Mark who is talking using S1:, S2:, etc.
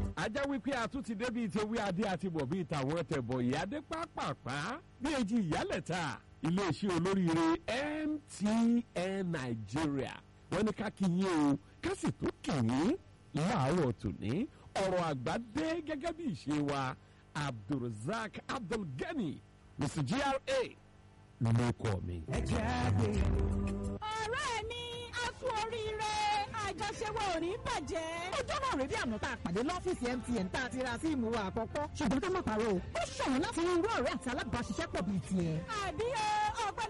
S1: ajá wípé àtúntì débi tí ewé adé àti bọ̀ bíi tàwọn tẹ̀bọ̀ ìyá dé pápápá bí èjì ìyálẹ̀ta iléeṣẹ́ olóríire MTN Nigeria wọ́n ní ká kí yín o ká sì tó kì yín láàárọ̀ tòní ọ̀rọ̀ àgbà dé gẹ́gẹ́ bí ìṣe wa Abdulrasaq Abdulgani Mr GRA ló kọ́ mi.
S2: ẹ jẹ́ àgbéyẹ̀wò.
S3: ọ̀rẹ́ mi a kú oríire àjọṣe wa ò ní bàjẹ́.
S4: ọjọ́ náà rèé bí àná tá a pàdé lọ́fíìsì MTN tá a ti ra síìmù wa àkọ́kọ́ ṣùgbọ́n ká má parọ́ o ó ṣọ̀wọ́n láti rí irú ọ̀rẹ́ àti alábàáṣiṣẹ́pọ̀ bíi tiẹ̀.
S3: àbí o ọgbẹ́